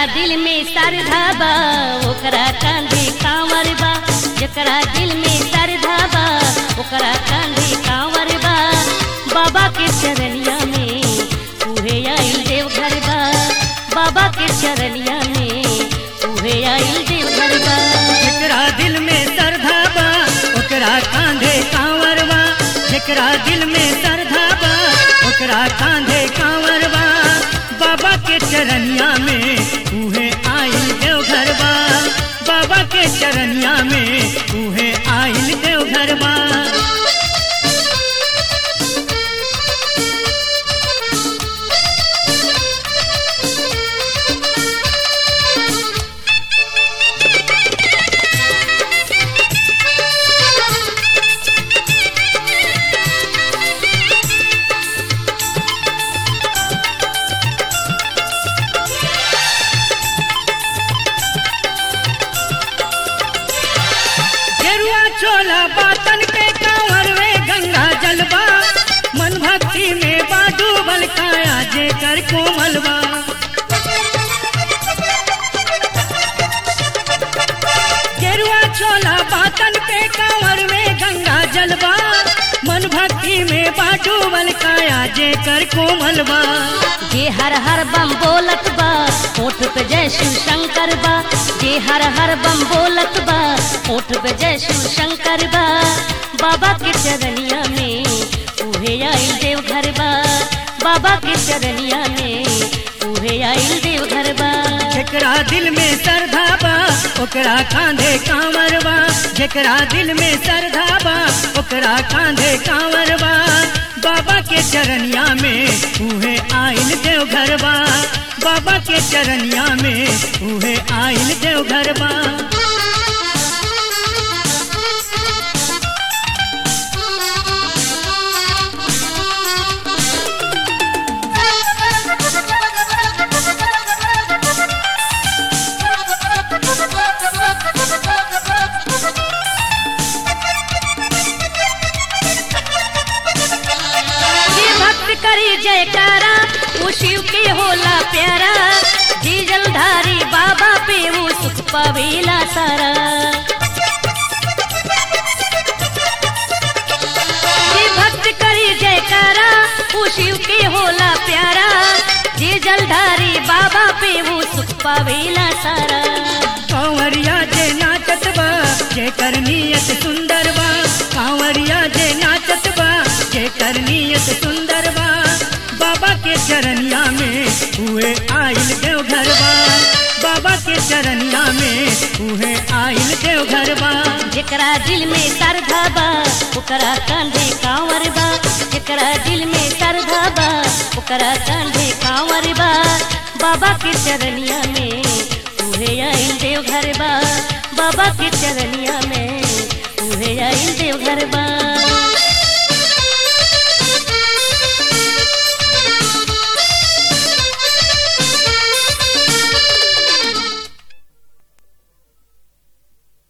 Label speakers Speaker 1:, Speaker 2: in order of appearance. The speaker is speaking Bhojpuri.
Speaker 1: दिल में श्रद्धा बा ओकरा कांधे कांवर बा जकरा दिल में श्रद्धा बा ओकरा कांधे कांवर बा बाबा के चरनिया में उहे आइल देवघर बा बाबा के चरनिया में उहे आइल देवघर बा
Speaker 2: जेकरा दिल में श्रद्धा बा ओकरा कांधे कांवर बा जेकरा दिल में श्रद्धा बा ओकरा कांधे कांवर बा बाबा के चरनिया में उहे आइल देवघर बा बाबा के चरनिया में उहे आइल देवघर बा गेरुआ चोला बातन के कांवर में गंगा जलवा मन भक्ति में बाडू बल काया जे कर कोमलवा गेरुआ चोला बातन के कांवर में गंगा जलवा मन भक्ति में बाडू बल काया जे कर कोमलवा
Speaker 1: जे हर हर बम बोलत बा होठ पे जय शिव शंकर बा जे हर हर बम बोलत बा होठ पे जय शिव शंकर बा बाबा के चरनिया में उहे आइल देवघर बा बाबा के चरनिया में उहे आइल देवघर बा
Speaker 2: जेकरा दिल में श्रद्धा बा ओकरा कांधे कांवर बा जेकरा दिल में श्रद्धा बा ओकरा कांधे कांवर बा बाबा के चरनिया में उहे आइल देवघर बा बाबा के चरनिया में उहे आइल देवघर बा
Speaker 1: जे भक्त करी जयकारा वो शिव के होला प्यारा जी जलधारी बाबा पे वो सुख पावेला सारा जे भक्त करी जयकारा वो शिव के होला प्यारा जे जलधारी बाबा पे वो सुख पावेला सारा
Speaker 2: कांवरिया जे नाचत बा जे कर नियत सुंदर बा कांवरिया जे नाचत बा जे कर नियत सुंदर बा बाबा के चरनिया में हुए आइल देवघर बा बाबा के चरनिया में हुए आइल देवघर बा
Speaker 1: जेकरा दिल में श्रद्धा बा ओकरा कांधे कांवर बा जेकरा दिल में श्रद्धा बा ओकरा कांधे कांवर बा बाबा के चरनिया में उहे आइल देवघर बा बाबा के चरनिया में उहे आइल देवघर बा